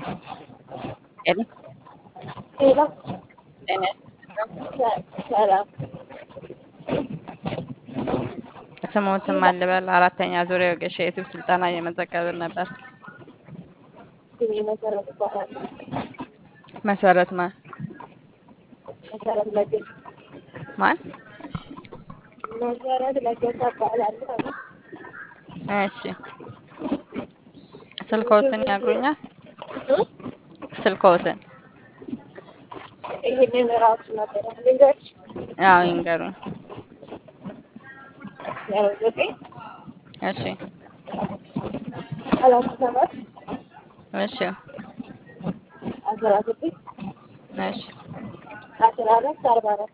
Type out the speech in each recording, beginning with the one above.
ሄሎ ሄሎ ጤና ሰላም ስሞትም አልበል አራተኛ ዙሪያ ወጌሻ የዩቲዩብ ስልጠና እየመዘገብን ነበር። ስሜ መሰረት ይባላል። መሰረት ማን መሰረት ለገሰ ማን? መሰረት ለገሰ እባላለሁ። እሺ ስልክዎትን ያግሩኛል? እ? ስልክዎትን? ይሄንን ራሱ ነበር ልንገርሽ አዎ ይንገሩኝ። ያው ዘጠኝ እሺ ሰላሳ ሰባት እሺ አስራ ስድስት እሺ አስራ አራት አርባ አራት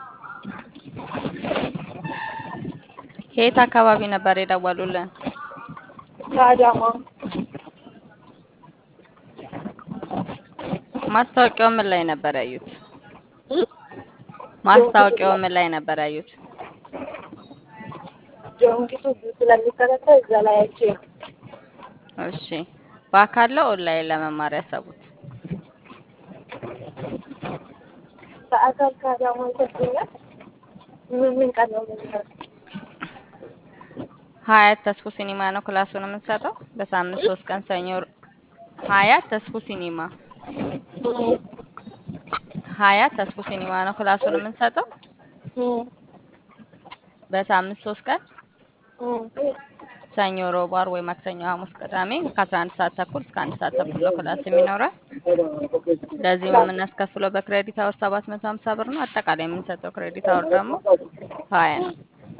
ከየት አካባቢ ነበር የደወሉልን? ከአዳማ ማስታወቂያው ምን ላይ ነበር ያዩት? እ? ማስታወቂያው ምን ላይ ነበር ያዩት? ጆንኪቱ ስለሚከታተል እዛ ላይ አይቼ ነው። እሺ በአካል ነው ኦንላይን ለመማር ያሰቡት? በአካል ከአዳማ ይሰጡኛል። ምን ምን ቀን ነው የምንሰራው? ሀያት ተስፉ ሲኒማ ነው ክላሱን የምንሰጠው በሳምንት ሶስት ቀን ሰኞ ሀያት ተስፉ ሲኒማ እ? ሀያት ተስፉ ሲኒማ ነው ክላሱን የምንሰጠው እ? በሳምንት ሶስት ቀን እ? ሰኞ፣ ሮብ፣ ዓርብ ወይ ማክሰኞ፣ ሐሙስ፣ ቅዳሜ ከአስራ አንድ ሰዓት ተኩል እስከ አንድ ሰዓት ተኩል ነው ክላስ የሚኖረው። ለዚህም የምናስከፍለው በክሬዲት አወር ሰባት መቶ ሀምሳ ብር ነው። አጠቃላይ የምንሰጠው ክሬዲት አወር ደግሞ ሀያ ነው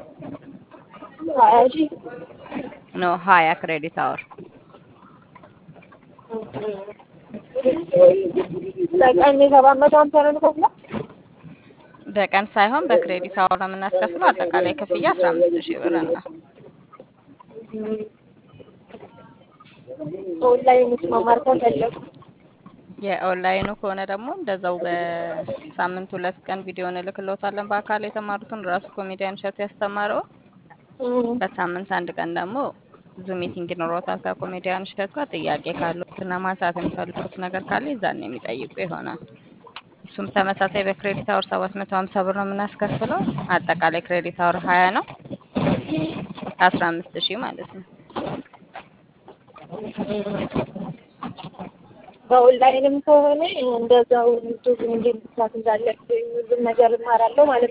ሀያ ሺህ ኖ ሀያ ክሬዲት አወር በቀን ሰባት መቶ ሀምሳ ነው የምከፍለው? በቀን ሳይሆን በክሬዲት አወር ነው የምናስከፍለው። አጠቃላይ ክፍያ አስራ አምስት ሺህ ብር ነው። ኦንላይን ውስጥ መማር ከፈለኩ የኦንላይኑ ከሆነ ደግሞ እንደዛው በሳምንት ሁለት ቀን ቪዲዮ እንልክልዎታለን። በአካል የተማሩትን ራሱ ኮሜዲያን እሸቱ ያስተማረው በሳምንት አንድ ቀን ደግሞ ዙም ሚቲንግ ይኖሮታል ከኮሜዲያን እሸቱ ጋር። ጥያቄ ካሉት እና ማንሳት የሚፈልጉት ነገር ካለ ይዛን የሚጠይቁ ይሆናል። እሱም ተመሳሳይ በክሬዲት አወር ሰባት መቶ ሀምሳ ብር ነው የምናስከፍለው። አጠቃላይ ክሬዲት አወር ሀያ ነው አስራ አምስት ሺህ ማለት ነው። በኦንላይንም ከሆነ እንደዛው ዩቱብ እንዴት መስራት እንዳለብኝ ሁሉም ነገር እማራለሁ ማለት ነው።